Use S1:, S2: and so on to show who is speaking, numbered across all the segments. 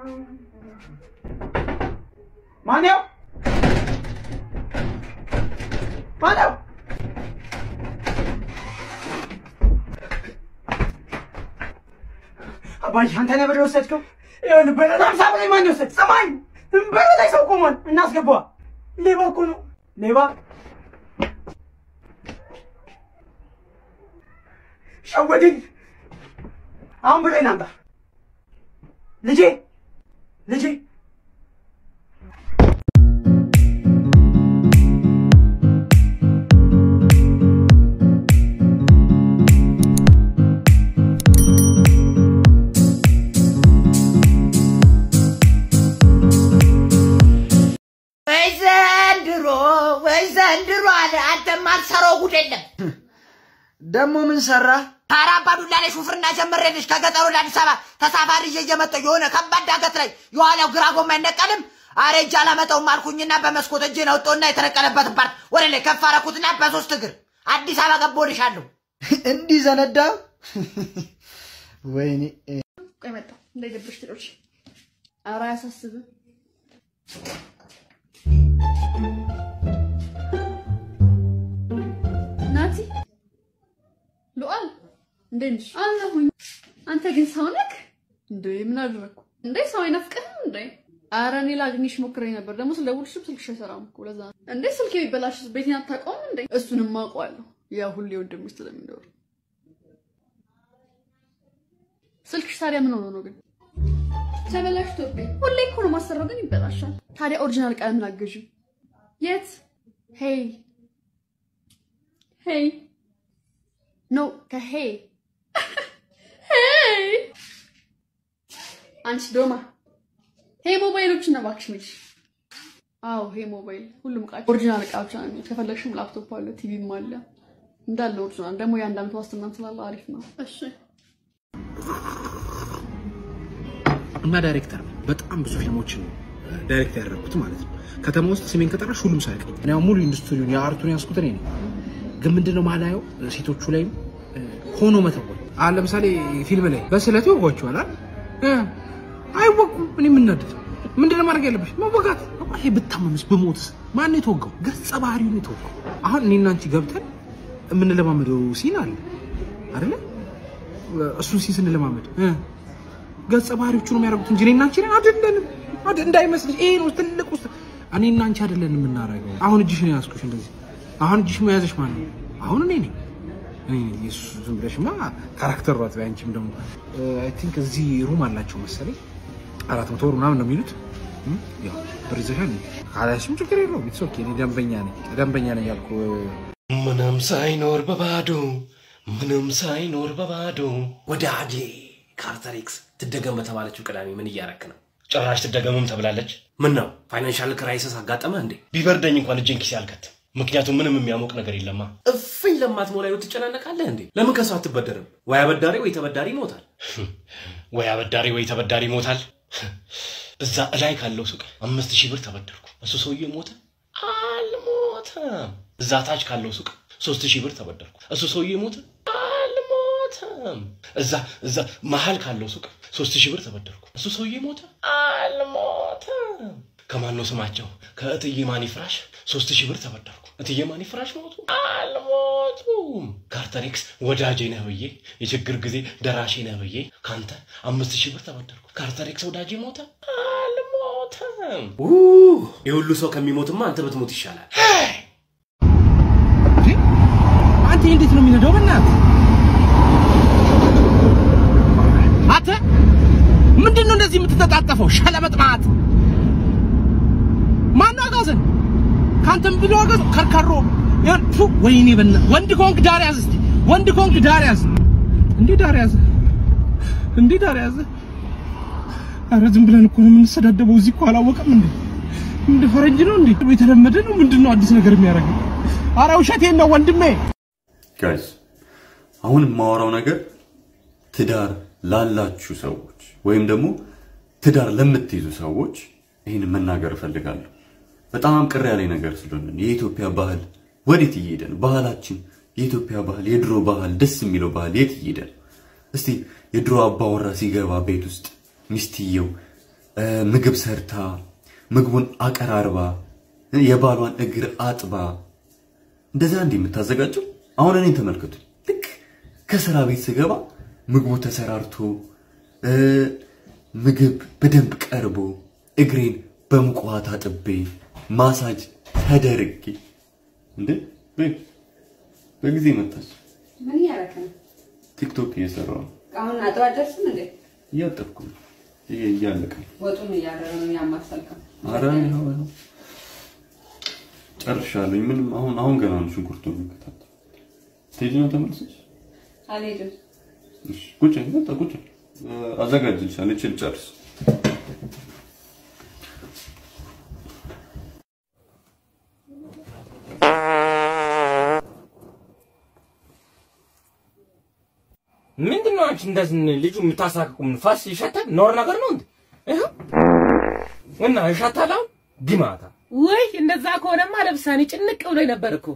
S1: ማነው? ማነው? አባዬ አንተ ነህ ብር የወሰድከው? ይኸውልህ በለ ሀምሳ ብር ማን የወሰድ? ሰማኝ በር ላይ ሰው ቆሟል። እናስገባ። ሌባ እኮ ነው ሌባ። ሸወደኝ። አሁን ብሬን አምጣ ልጄ ልጄ
S2: ወይ ዘንድሮ ወይ ዘንድሮ አለ። አንተ ማትሰራው ጉድ የለም።
S1: ደግሞ ምን ሰራ?
S2: ኧረ አባዱላ ላይ ሹፍርና ጀምሬልሽ ከገጠሩ ወደ አዲስ አበባ ተሳፋሪ ይዤ እየመጣሁ የሆነ ከባድ ዳገት ላይ የኋላው ግራ ጎማ አይነቀልም። አረ እጅ አላመጣውም አልኩኝና በመስኮት እጄን አውጥቶና የተነቀለበትን ፓርት ወደ ላይ ከፍ አደረኩትና በሶስት እግር አዲስ አበባ ገባሁልሻለሁ።
S1: እንዲህ ዘነዳ። ወይኔ
S3: ቆይ መጣሁ እንዳይደብርሽ ትሎች ኧረ አያሳስብም። ናቲ ሉአል እንዴት ነሽ? አለሁኝ። አንተ ግን ሰው ነህ እንዴ? ምን አደረግኩ እንዴ? ሰው አይናፍቅህም እንዴ? ኧረ እኔ ላግኝሽ ሞክሬ ነበር። ደግሞ ስደውልሽም ስልክሽ አይሰራም እኮ ለዛ ነው። እንዴ ስልኬ ቢበላሽስ ቤቴን አታውቀውም እንዴ? እሱንም አውቀዋለሁ። ያው ሁሌ ወንድምሽ ስለሚኖር ስልክሽ ታዲያ ምን ሆኖ ነው ግን? ተበላሽቶብኝ። ሁሌ እኮ ነው ማሰራው ግን ይበላሻል። ታዲያ ኦሪጂናል ቀለም ላግዥ። የት? ሄይ ሄይ ኖ ከሄይ ሄይ አንቺ ዶማ ሄይ ሞባይሎች እና እባክሽ ምልሽ። አዎ ሄይ ሞባይል ሁሉም እቃ ኦሪጂናል እቃዎች ናቸው። ከፈለግሽም ላፕቶፕ አለ፣ ቲቪም አለ እንዳለ ኦሪጂናል። ደግሞ የአንድ ዓመት ዋስትናም ስላለ አሪፍ ነው። እሺ
S4: እና ዳይሬክተር ነኝ። በጣም ብዙ ፊልሞችን ዳይሬክት ያደረኩት ማለት ነው። ከተማ ውስጥ ስሜን ከጠራሽ ሁሉም ሰው ያውቀኝ። እኔ አሁን ሙሉ ኢንዱስትሪውን የአርቱን ያስኩት እኔ ነኝ። ግን ምንድነው ማላየው ሴቶቹ ላይም እ፣ ሆኖ መተወን አሁን ለምሳሌ ፊልም ላይ በስለት ይወጓቸዋል አይደል? እ፣ አይወቁም። እኔ የምናደድ ምንድነው ማድረግ ያለብሽ? መወጋት። ይሄ ብታመምስ ብሞትስ ማን ነው የተወጋው? ገጸ ባህሪው ነው የተወጋው። አሁን እኔና አንቺ ገብተን የምንለማመደው ሲን አለ አይደለ? እሱን ሲን ስንለማመድ እ ገጸ ባህሪዎቹ ነው የሚያደርጉት እንጂ እኔና አንቺ ነን አይደለንም። አይደል? እንዳይመስልሽ ይሄ ነው ትልቅ ውስጥ እኔና አንቺ አይደለንም የምናደርገው። አሁን እጅሽን ያዝኩሽ እንደዚህ። አሁን እጅሽ መያዝሽ ማን ነው? አሁን እኔ ነኝ። እኔ ነኝ። የእሱ ዝም ብለሽማ ካራክተር ሯት አንቺም ደግሞ አይ ቲንክ እዚህ ሩም አላቸው መሰለኝ አራት መቶ ብር ምናምን ነው የሚሉት። እም፣ ያው ብር ይዘሻል ካላሽም ችግር የለውም። ኢትስ ኦኬ። እኔ ደንበኛ ነኝ ደንበኛ ነኝ ያልኩ
S5: ምንም ሳይኖር በባዶ ምንም ሳይኖር በባዶ
S6: ወዳጄ ካርተር ኤክስ ትደገም በተባለችው ቅዳሜ ምን እያረክ ነው?
S5: ጭራሽ ትደገምም ተብላለች።
S6: ምን ነው ፋይናንሻል ክራይሲስ አጋጠመ እንዴ?
S5: ቢበርደኝ እንኳን እጄን ኪሴ አልከትም። ምክንያቱም ምንም የሚያሞቅ ነገር የለማ።
S6: እፍኝ ለማትሞላ ህይወት ትጨናነቃለህ እንዴ? ለምን ከሰው አትበደርም? ወይ አበዳሪ ወይ ተበዳሪ ይሞታል።
S5: ወይ አበዳሪ ወይ ተበዳሪ ይሞታል። እዛ እላይ ካለው ሱቅ አምስት ሺህ ብር ተበደርኩ። እሱ ሰውዬ ሞተ? አልሞተም። እዛ ታች ካለው ሱቅ ሶስት ሺህ ብር ተበደርኩ። እሱ ሰውዬ ሞተ? አልሞተም። እዛ እዛ መሀል ካለው ሱቅ ሶስት ሺህ ብር ተበደርኩ። እሱ ሰውዬ ሞተ? አልሞተም። ከማን ነው ስማቸው? ከእትዬ ማኒ ፍራሽ ሶስት ሺህ ብር ተበደርኩ። እትዬ ማኒ ፍራሽ ሞቱ? አልሞቱም። ካርተሬክስ ወዳጄ ነህ ብዬ የችግር ጊዜ ደራሼ ነህ ብዬ ካንተ አምስት ሺህ ብር ተበደርኩ። ካርተሬክስ ወዳጄ ሞተ? አልሞተም።
S6: የሁሉ ሰው ከሚሞትማ አንተ ብትሞት ይሻላል።
S4: አንተ እንዴት ነው የሚነዳው? በእናትህ አንተ ምንድን ነው እንደዚህ የምትተጣጠፈው? ሸለመጥማት ማነው አጋዘን? ከአንተም ብሎ አጋዘን ከርካሮ ይኸውልህ፣ ፉ ወይኔ በእና ወንድ ከሆንክ ዳር ያዝ እስቲ ወንድ ከሆንክ ዳር ያዝ። እንዴ ዳር ያዝ፣ እንዴ ዳር ያዝ። ኧረ ዝም ብለን እኮ ነው የምንሰዳደበው። እዚህ እኮ አላወቀም እንዴ? እንደ ፈረንጅ ነው እንዴ? የተለመደ ነው። ምንድን ነው አዲስ ነገር የሚያደርገው? ኧረ ውሸቴን ነው ወንድሜ።
S7: ጋይስ አሁን የማወራው ነገር ትዳር ላላችሁ ሰዎች ወይም ደግሞ ትዳር ለምትይዙ ሰዎች ይህን መናገር እፈልጋለሁ። በጣም ቅር ያለኝ ነገር ስለሆነ ነው። የኢትዮጵያ ባህል ወዴት እየሄደ ነው? ባህላችን፣ የኢትዮጵያ ባህል፣ የድሮ ባህል፣ ደስ የሚለው ባህል የት እየሄደ ነው? እስቲ የድሮ አባወራ ሲገባ ቤት ውስጥ ሚስትየው እ፣ ምግብ ሰርታ ምግቡን አቀራርባ እ፣ የባሏን እግር አጥባ እንደዛ እንዲህ የምታዘጋጀው አሁን እኔን ተመልከቱ። ልክ ከስራ ቤት ስገባ ምግቡ ተሰራርቶ እ፣ ምግብ በደንብ ቀርቦ እግሬን በሙቅ ውሃ ታጥቤ ማሳጅ ተደርጌ እንዴ ቤት በጊዜ መጣች።
S3: ምን እያደረክ ነው?
S7: ቲክቶክ እየሰራሁ ነው።
S3: አሁን አጥባ ደርስም እንዴ?
S7: እያጠብኩ ነው። ይሄ እያለቀ ነው።
S3: ወጡን እያደረ ነው ያማሰልከው።
S7: ኧረ ይኸው ይኸው ጨርሻለሁኝ። ምንም አሁን አሁን ገና ነው ሽንኩርቱ የሚከታተል ስቴጅ ነው ተመልሰሽ
S3: አልሄድም።
S7: እሺ ቁጭ በቃ ቁጭ እ፣ አዘጋጅልሻለሁ። ይችል ጨርስ
S5: ምንድን ነው አንቺ እንደዚህ ልጁ የምታሳቅቁ? ምን ፋስ ይሸታል? ኖር ነገር ነው እንዴ? ይኸው እና ይሸታል። አሁን ዲማታ
S8: ወይ እንደዛ ከሆነማ ለብሳኔ ጭንቅ ብሎ ነበር እኮ።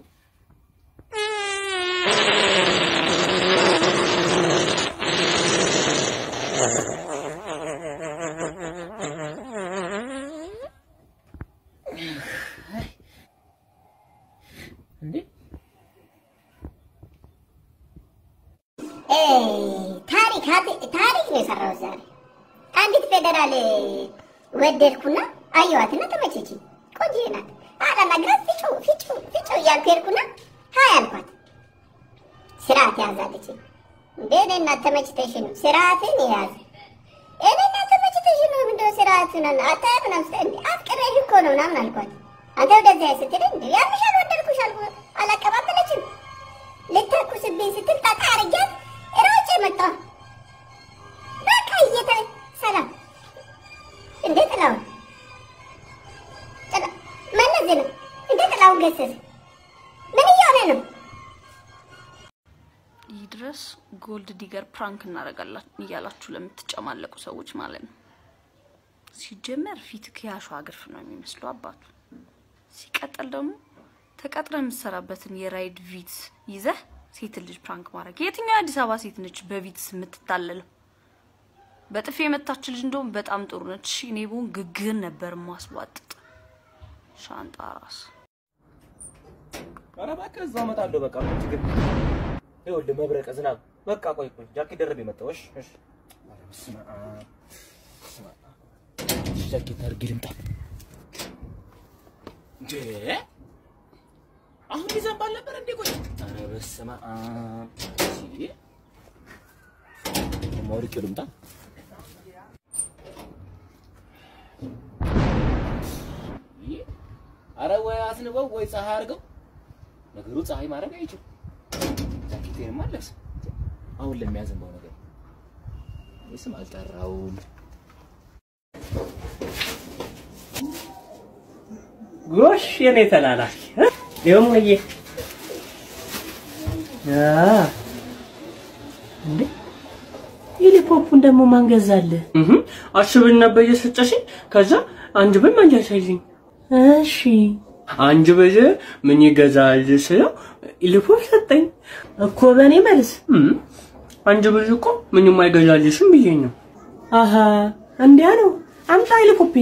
S8: እንዴ
S9: ታሪክ ታሪክ ነው የሰራው ዛሬ። አንዲት ፌደራል ወደድኩና አየዋትና ተመቸችኝ። ቆንጆ ናት። አላናግራት ፍጩ ፍጩ ፍጩ እያልኩ ሄድኩና ሀይ አልኳት። ስርዓት ያዛለች። እንዴ እኔ እናት ተመችተሽ ነው ስርዓትን የያዘ እኔ እናት ተመችተሽ ነው ምንድነው ስርዓትን አታያ ምናምን ስትል እንዴ አፍቅሬሽ እኮ ነው ምናምን አልኳት። አንተ ወደዚያ ስትል እንዴ ያምሻል ወደድኩሽ አልኩ አላቀባበለችም። ልተኩስብኝ ስትል ጠጣ አርጊያት ሮጬ መጣሁ። በቃ እየተ ሰላም እንዴ ጥላውን ጥላ መለስ ነው እንዴ ጥላውን ገሰሰ ምን እየሆነ ነው?
S3: ይህ ድረስ ጎልድ ዲገር ፕራንክ እናደርጋለን እያላችሁ ለምትጨማለቁ ሰዎች ማለት ነው። ሲጀመር ፊት ከያሸዋ ግርፍ ነው የሚመስለው አባቱ። ሲቀጥል ደግሞ ተቀጥረ የምትሰራበትን የራይድ ቪትስ ይዘህ ሴት ልጅ ፕራንክ ማድረግ የትኛው የአዲስ አበባ ሴት ነች በቪትስ የምትታለለው? በጥፊ የመታች ልጅ እንደውም በጣም ጥሩ ነች። እሺ፣ እኔ ብሆን ግግን ነበር ማስቧጥጥ ሻንጣ ራስ
S5: ኧረ እባክህ እዛው እመጣለሁ። በቃ ምን ችግር ይኸውልህ፣ መብረቀ ዝናብ። በቃ ቆይ ቆይ፣ ጃኬት ደርቤ መጣሁ። እሺ እሺ። ኧረ በስመ አብ በስመ አብ። እሺ፣ ጃኬት አድርጌ ልምጣ እንዴ? አሁን ይዘንባል ነበር እንዴ? ቆይ ኧረ በስመ አብ። እሺ፣ ደግሞ አውርቄው ልምጣ። ኧረ ወይ አስንበው ወይ ፀሐይ አድርገው። ነገሩ ፀሐይ ማድረግ አይችልም። ጃኬቴንማ አለብስ አሁን ለሚያዘንባው ነገር ስም አልጠራውም።
S1: ጎሽ የኔ ተላላኪ ይኸው ሙዬ አ እንዴ ሄሊኮፕተሩን ደግሞ ማን ገዛልህ? አስብን ነበር እየሰጠሽኝ ከዛ አንድ ብር መለሰልኝ። እሺ አንድ ብር ምን ይገዛል ስለው ሄሊኮፕተር ሰጠኝ እኮ በእኔ መልስ አንድ ብር እኮ ምንም አይገዛልሽም ብዬ ነው። አሀ እንዲያ ነው። አምጣ ሄሊኮፕተር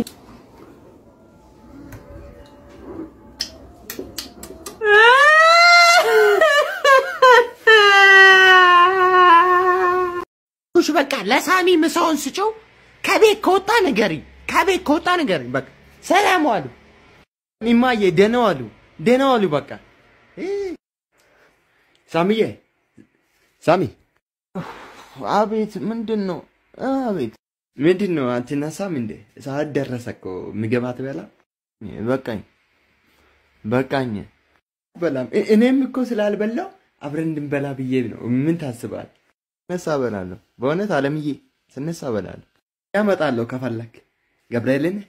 S2: እሺ በቃ ለሳሚ ምሳውን ስጨው። ከቤት ከወጣ ንገሪኝ፣ ከቤት ከወጣ ንገሪኝ። በቃ ሰላም ዋሉ
S10: እማዬ ደህና ዋሉ፣ ደህና ዋሉ። በቃ ሳሚዬ፣ ሳሚ። አቤት፣ ምንድን ነው? አቤት፣ ምንድን ነው? አትነሳም እንዴ? ሰዓት ደረሰ እኮ ምግብ አትበላ? በቃኝ፣ በቃኝ። በላም እኔም እኮ ስላልበላው አብረን እንድንበላ ብዬ ነው። ምን ታስባል? ስነሳ እበላለሁ። በእውነት አለምዬ፣ ስነሳ እበላለሁ። ያመጣለሁ ከፈለክ ገብርኤልን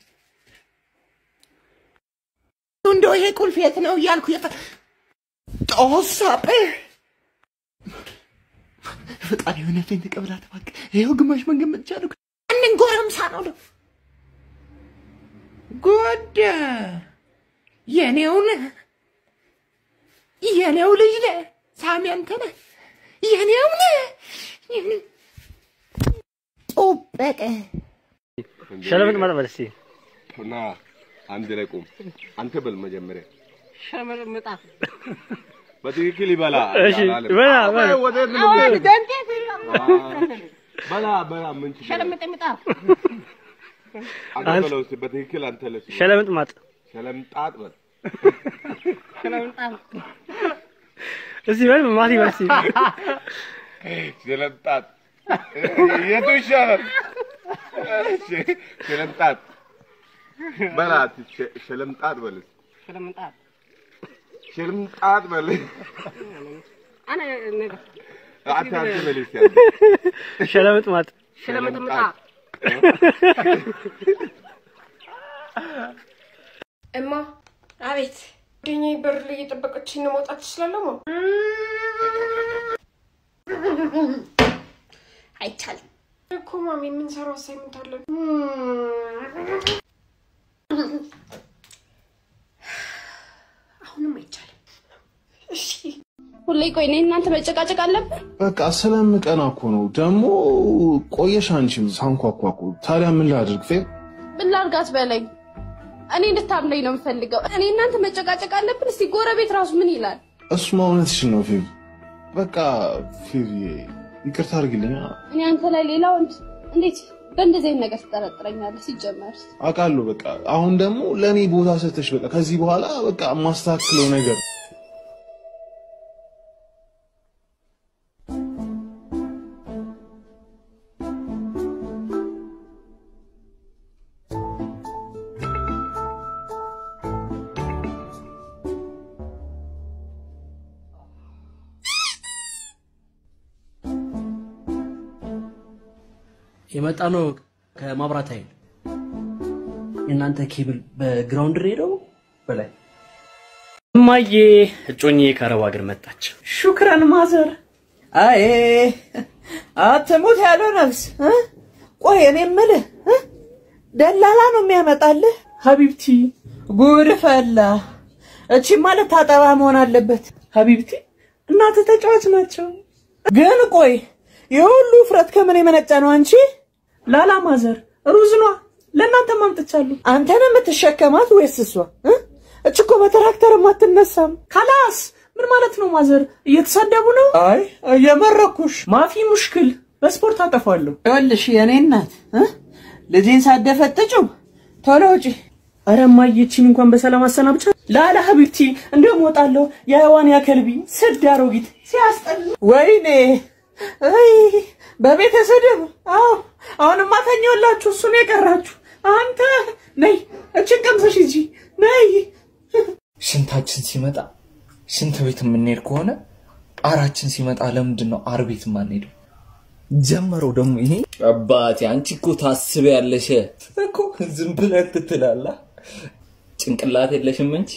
S2: እንደው ይሄ ቁልፍ የት ነው እያልኩ የፈ ጦሳጴ
S10: ፈጣሪ እውነቴን ተቀብላት እባክህ። ይኸው ግማሽ መንገድ መጥቻለሁ።
S2: ያንን ጎረምሳ ነው ደ ጎደ የኔውን የኔው ልጅ ነህ ሳሚ፣ አንተ ነህ የኔው ነህ ጡበቀ
S11: ሸለምጥ ማለት በል እስኪ
S12: ና አንድ ላይ ቁም። አንተ በል መጀመሪያ
S8: ሸመርምጣ
S12: በትክክል ይበላ።
S11: እሺ፣
S12: አላለም።
S11: በላ፣ በላ።
S12: አዎ፣ ወዴት ነው የምትሄድ? በላ በላ ምን ችግር አለ?
S8: ሸለምጥምጣ
S12: አንተ በለው እስኪ በትክክል አንተ ለስ
S11: ሸለምጥማጥ
S12: ሸለምጣጥ በል
S8: ሸለምጣ
S11: እስኪ በል ማቲ በል እስኪ
S12: ሸለምጣጥ የቱ ይሻላል? እሺ፣ ሸለምጣጥ በላ ሸ- ሸለምጣጥ በል እስኪ።
S8: ሸለምጣ
S12: ሸለምጣጥ በል
S8: አነ ነገ
S12: አንተ አንተ በል እስኪ አንተ።
S11: ሸለምጥማጥ
S8: ሸለምጥምጣ
S13: እማ አቤት ጓደኛዬ በር ላይ እየጠበቀችኝ ነው መውጣት ትችላለሁ ማ አይቻልም እኮ ማሚ የምንሰራው አሳይመንት አለን አሁንም አይቻልም እሺ
S3: ሁሌ ቆይ እኔ እናንተ መጨቃጨቅ አለብን?
S14: በቃ ስለምቀና እኮ ነው። ደግሞ ቆየሽ አንቺም ሳንኳኳ እኮ። ታዲያ ምን ላድርግ? ፌ
S3: ምን ላድርጋት በለኝ። እኔ እንድታምነኝ ነው የምፈልገው። እኔ እናንተ መጨቃጨቅ አለብን? እስቲ ጎረቤት ራሱ ምን ይላል?
S14: እሱማ እውነትሽን ነው ፌቪ። በቃ ፌቪ ይቅርታ አድርግልኛ።
S3: እኔ አንተ ላይ ሌላ ወንድ እንዴት በእንደዚህ አይነት ነገር ትጠረጥረኛለህ? ሲጀመር
S14: አውቃለሁ። በቃ አሁን ደግሞ ለእኔ ቦታ ሰተሽ በቃ ከዚህ በኋላ በቃ የማስተካክለው ነገር
S1: የመጣ ነው ከማብራት ኃይል የእናንተ ኬብል በግራውንድ ሬዲዮ በላይ እማዬ እጮኜ ከአረብ ሀገር መጣች።
S2: ሹክረን ማዘር። አይ አትሙት ያለው ነፍስ እ? ቆይ እኔ የምልህ እ? ደላላ ነው የሚያመጣልህ? ሀቢብቲ ጉድ ፈላ። እቺ ማለት ታጠባ መሆን አለበት። ሀቢብቲ እናት ተጫዋች ናቸው። ግን ቆይ የሁሉ ውፍረት ከምን የመነጨ ነው? አንቺ ላላ ማዘር ሩዝ ኗ ለእናንተ ማምጥቻለሁ። አንተን የምትሸከማት ወይስ እሷ? እ? እች እኮ በትራክተርም አትነሳም። ካላስ ምን ማለት ነው ማዘር? እየተሳደቡ ነው? አይ እየመረኩሽ። ማፊ ሙሽክል በስፖርት አጠፋለሁ። ይኸውልሽ የኔ እናት እ? ልጄን ሳደፈጥጪው ቶሎ ውጪ። ኧረ እማዬ ይህቺን እንኳን በሰላም አሰናብቻ። ላላ ሀቢብቲ እንደውም እወጣለሁ። የህዋን ያከልቢ ስድ አሮጊት ሲያስጠላ። ወይኔ አይ በቤተሰብ አዎ፣ አሁንማ ተኛላችሁ። እሱ ነው የቀራችሁ። አንተ ነይ እችን ቀምሰሽ ሂጂ ነይ።
S15: ሽንታችን ሲመጣ ሽንት ቤት የምንሄድ ከሆነ ጣራችን ሲመጣ ለምንድን ነው አር ቤት የማንሄደው? ጀመረው ደግሞ ይሄ አባቴ፣ አንቺ እኮ ታስቢያለሽ እኮ ዝም ብለህ ትትላለህ። ጭንቅላት የለሽም እንጂ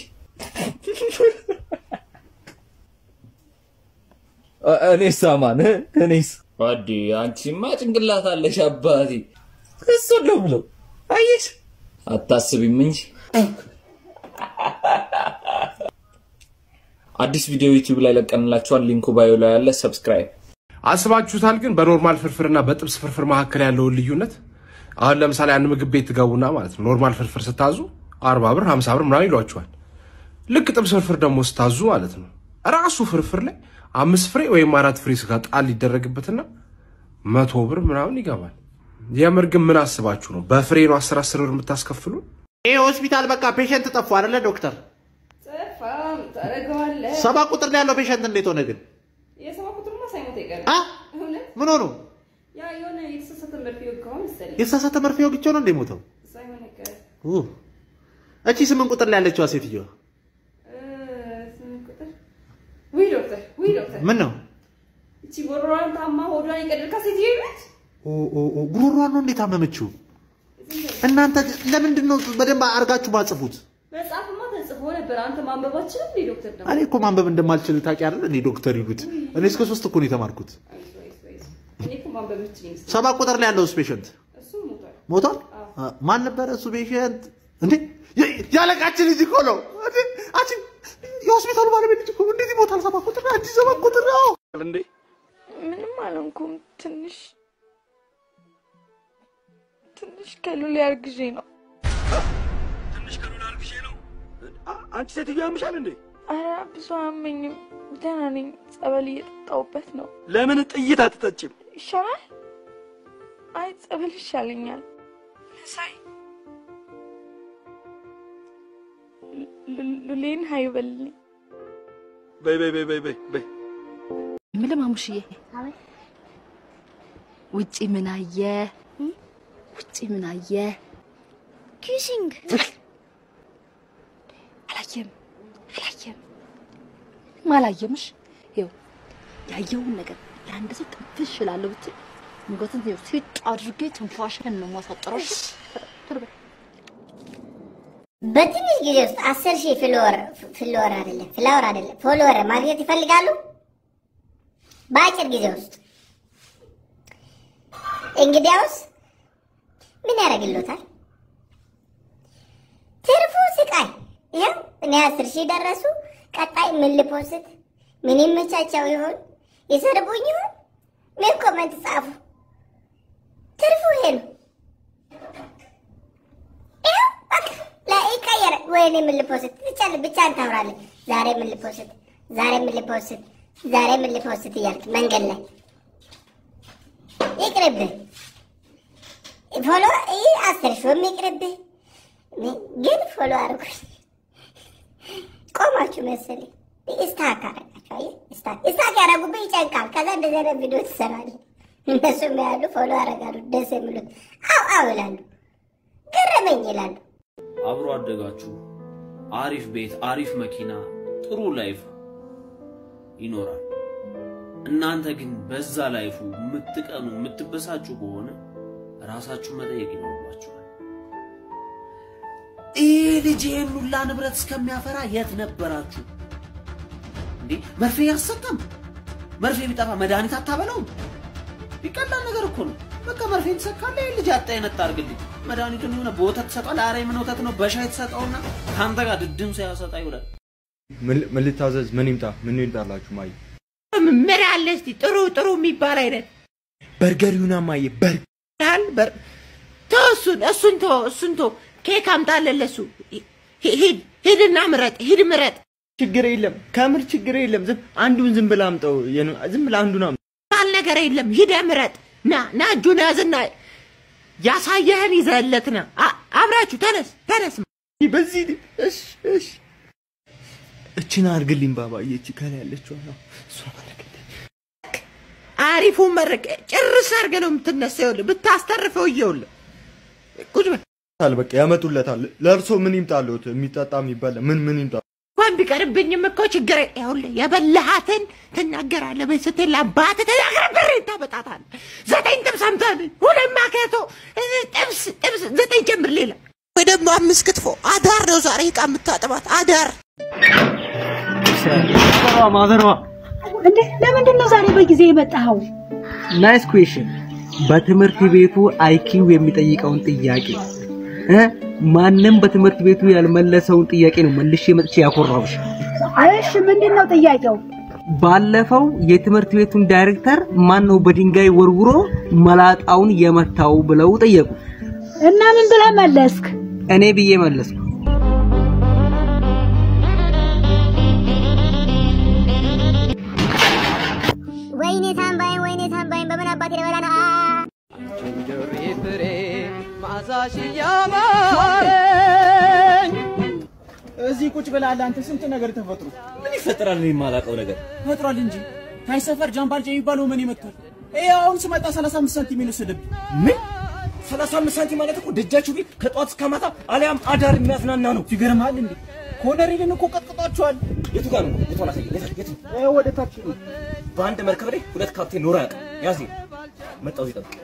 S15: እኔስ አማን እኔስ አዲ አንቺማ ጭንቅላት አለሽ አባቴ። እሱን ነው ብለው አየሽ፣ አታስቢም እንጂ አዲስ ቪዲዮ ዩቲዩብ ላይ ለቀንላችኋል። ሊንኩ ባዮ ላይ ያለ ሰብስክራይብ
S4: አስባችሁታል? ግን በኖርማል ፍርፍርና በጥብስ ፍርፍር መካከል ያለውን ልዩነት አሁን ለምሳሌ አንድ ምግብ ቤት ትገቡና ማለት ነው ኖርማል ፍርፍር ስታዙ አርባ ብር ሀምሳ ብር ምናምን ይሏችኋል። ልክ ጥብስ ፍርፍር ደግሞ ስታዙ ማለት ነው ራሱ ፍርፍር ላይ አምስት ፍሬ ወይም አራት ፍሬ ስጋ ጣል ይደረግበትና መቶ ብር ምናምን ይገባል። የምር ግን ምን አስባችሁ ነው በፍሬ ነው አስር አስር ብር የምታስከፍሉ?
S16: ይህ ሆስፒታል በቃ ፔሸንት ጠፉ አይደለ ዶክተር?
S3: ጠፋም ታደርገዋለህ።
S16: ሰባ ቁጥር ላይ ያለው ፔሸንት እንዴት ሆነ ግን?
S3: የሰባ ቁጥርማ ሳይሞት አይቀርም።
S16: አ?
S3: እውነት
S16: ምን ሆኑ?
S3: ያ የሆነ የተሳሳተ መርፌ ወጋው መሰለኝ።
S16: የተሳሳተ መርፌ ወግቼው ነው እንደ ሞተው?
S3: ሳይሆን አይቀርም።
S16: ኡ። እቺ ስምንት ቁጥር ላይ ያለችዋ ሴትዮዋ
S3: እ፣ ስምንት ቁጥር ውይ ዶክተር ውይ ዶክተር
S16: ምን ነው?
S3: እቺ ጎሮሯን ታማ ሆዷን የቀደድካት ሴትዮ ነች።
S16: ኦ ኦ ኦ ጉሮሯን ነው እንዴት አመመችው? እናንተ ለምንድን ነው በደንብ አድርጋችሁ ማጽፉት?
S3: መጽሐፍማ ተጽፎ ነበር። አንተ ማንበባችን እንዴ ዶክተር ደግሞ
S16: እኔ እኮ ማንበብ እንደማልችል ታውቂ አይደል? እኔ ዶክተር ይሉት እኔ እስከ ሶስት እኮ ነው የተማርኩት።
S3: እኔ እኮ ማንበብ የምችል ይመስለኛል።
S16: ሰባ ቁጥር ላይ ያለው ፔሸንት
S3: እሱም ሞቷል።
S16: ሞቷል። አ፣ ማን ነበረ እሱ ፔሸንት? እንዴ የ- ያለቃችን ልጅ እኮ ነው እንዴ! አንቺ የሆስፒታሉ ባለቤት ልጅ እኮ ነው። እንዴት ይሞታል? ሰባ ቁጥር አንቺ ሰባ ቁጥር ነው እንዴ!
S13: ምንም አልሆንኩም። ትንሽ
S17: ትንሽ ከሉላ አርግዤ ነው።
S18: ትንሽ ከሉላ አርግዤ ነው። አንቺ ሴትዮ ያምሻል እንዴ?
S17: ኧረ ብዙ አያመኝም፣ ደህና ነኝ። ጸበል እየጠጣሁበት ነው።
S18: ለምን ጥይት አትጠጭም?
S17: ይሻላል? አይ ጸበል ይሻለኛል። ሳይ ሉሌን ሀይ በልልኝ።
S18: በይ በይ በይ በይ በይ በይ
S19: ምን ማሙሽዬ፣ ውጪ ምን አየ? ውጪ ምን አየ? ኪሲንግ አላየም አላየም አላየምሽ። ይኸው ያየውን ነገር ለአንድ ሰው ጥንፍሽ እላለሁ ብትል ሙገትን ይኸው ሲጥ አድርጌ ትንፋሽን ነው የማሳጥረው። እሺ? ቶሎ በይ።
S9: በትንሽ ጊዜ ውስጥ አስር ሺህ ፍሎወር ፍሎወር አይደለም ፍላወር አይደለም ፎሎወር ማግኘት ይፈልጋሉ። በአጭር ጊዜ ውስጥ እንግዲያውስ ምን ያደርግሎታል? ትርፉ ስቃይ። ይኸው እኔ አስር ሺህ ደረሱ። ቀጣይ ምን ልፖስት? ምን ይመቻቸው ይሆን? ይሰርቡኝ ይሆን? ምን ኮመንት ጻፉ? ትርፉ ይሄ ነው። ይኸው በቃ ላይ ይቀየረ። ወይኔ ምን ልፖስት? ብቻ ብቻ ታወራለህ። ዛሬ ምን ልፖስት? ዛሬ ምን ልፖስት? ዛሬ ምን ልፖስት እያልክ መንገድ ላይ ይቅርብህ። ፎሎ ይህ አስር ሺውም ይቅርብህ። ግን ፎሎ አድርጉኝ። ቆማችሁ መሰለኝ ስታክ አረጋቸው። አየህ ስታክ ስታክ ያደረጉብህ ይጨንቃል። ከዛ እንደዚህ አይነት ቪዲዮ ትሰራለህ። እነሱም ያሉ ፎሎ ያደርጋሉ። ደስ የሚሉት አው አው ይላሉ፣ ገረመኝ ይላሉ።
S20: አብሮ አደጋችሁ አሪፍ ቤት፣ አሪፍ መኪና፣ ጥሩ ላይፍ ይኖራል። እናንተ ግን በዛ ላይፉ የምትቀኑ የምትበሳጩ ከሆነ ራሳችሁ መጠየቅ ይኖርባችኋል። ይህ ልጅ ይህን ሁላ ንብረት እስከሚያፈራ የት ነበራችሁ እንዴ? መርፌ ያሰጠም መርፌ ቢጠፋ መድኃኒት አታበለውም? ይቀላል ነገር እኮ ነው። በቃ መርፌ ትሰካለህ። ይህ ልጅ አጣ የነጣ አድርግልኝ። መድኃኒቱን የሆነ በወተት ትሰጠዋለህ። ኧረ ምን ወተት ነው? በሻይ ትሰጠውና ከአንተ ጋር ድድም ሳያሰጣ ይውላል።
S10: ምን ልታዘዝ? ምን ይምጣ? ምን ይምጣላችሁ? ማየ
S2: ምን አለ እስቲ ጥሩ ጥሩ የሚባል አይነት
S10: በርገር ይሁና ማየ በርገር
S2: ያህል በር ተው፣ እሱን እሱን ተው፣ እሱን ተው። ኬክ አምጣለን ለሱ። ሂድ ሂድና ምረጥ፣ ሂድ ምረጥ።
S10: ችግር የለም ከምር ችግር የለም። ዝም አንዱን ዝም ብላ አምጠው። የኑ- ዝም ብላ አንዱን አምጠው።
S2: ባል ነገር የለም። ሂደህ ምረጥ። ና ና፣ እጁን ያዝና ያሳየህን ይዘህለት ና። አ- አብራችሁ ተነስ ተነስ።
S10: በዚህ እሺ እሺ እችን አድርግልኝ ባባዬ። እቺ ከላይ ያለችው ነው እሷ
S2: አሪፉ መረቅ ጭርስ አድርገህ ነው የምትነሳው። ይኸውልህ ብታስተርፈው እየውልህ ቁጭ በል።
S10: ታል በቃ ያመጡለታል። ለእርሶ ምን ይምጣልዎት? የሚጠጣ የሚበላ ምን ምን ይምጣ?
S2: እንኳን ቢቀርብኝም እኮ ችግር የለ- ይኸውልህ የበላሃትን ትናገራለህ። በይ ስትል ለአባትህ ተናግረህ ብርህን ታመጣታለህ። ዘጠኝ ጥብስ አምጣልኝ፣ ሁለት ማከቶ ጥብስ ጥብስ ዘጠኝ ጨምር ሌላ ወይ ደግሞ አምስት ክትፎ። አዳር ነው ዛሬ ዕቃ የምታጥባት አዳር።
S11: ማዘሯ
S21: እንዴ ለምንድን ነው ዛሬ በጊዜ የመጣኸው?
S11: ናይስ ኩዌሽን። በትምህርት ቤቱ አይኪው የሚጠይቀውን ጥያቄ እ ማንም በትምህርት ቤቱ ያልመለሰውን ጥያቄ ነው መልሼ መጥቼ ያኮራሁሽ።
S21: እሺ ምንድን ነው ጥያቄው?
S11: ባለፈው የትምህርት ቤቱን ዳይሬክተር ማን ነው በድንጋይ ወርውሮ መላጣውን የመታው ብለው ጠየቁ።
S21: እና ምን ብለህ መለስክ?
S11: እኔ ብዬ መለስኩ።
S9: ወይኔ ታምባይን፣ ወይኔ ታምባይን፣ በምን አባቴ ልበላ ነው? አ-
S22: ፍሬ ማዛሽ ያማረኝ
S23: እዚህ ቁጭ ብለሃል አንተ። ስንት ነገር ተፈጥሮ
S24: ምን ይፈጠራል? እኔ የማላውቀው ነገር
S23: ፈጥሯል እንጂ ታይ ሰፈር ጃምባልጃ የሚባለው ምን ይመጣል? ይሄ አሁን ስመጣ 35 ሳንቲም የወሰደብኝ
S24: ምን 35 ሳንቲም ማለት እኮ ደጃችሁ ቤት ከጧት እስከ ማታ አሊያም አዳር የሚያዝናና ነው።
S23: ይገርማል እንዴ ኮነሪልን እኮ ቀጥቅጧቸዋል።
S24: የቱ ጋር ነው? የቱ አላሳየኝ። የቱ የቱ?
S23: ይኸው ወደ ታች ነው።
S24: በአንድ መርከብ ላይ ሁለት ካፕቴን ኖሮ ያውቃል። ያዝ መጣው እዚህ ጠብቅ።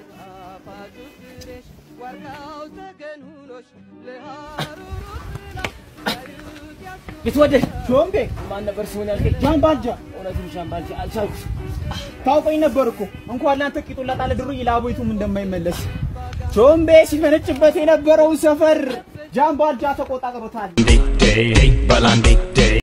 S23: የተወደድ ሾምቤ ማን ነበር ስሙን ያልከኝ? ጃምባልጃ። እውነትም ጃምባልጃ አልቻልኩሽ። ታውቀኝ ነበር እኮ እንኳን ላንተ ቂጡን ላጣለ ድሩይ ለአቦይቱም እንደማይመለስ ሾምቤ ሲፈነጭበት የነበረውን ሰፈር ጃምባልጃ ተቆጣጥሮታል።
S25: Big day, balandik day.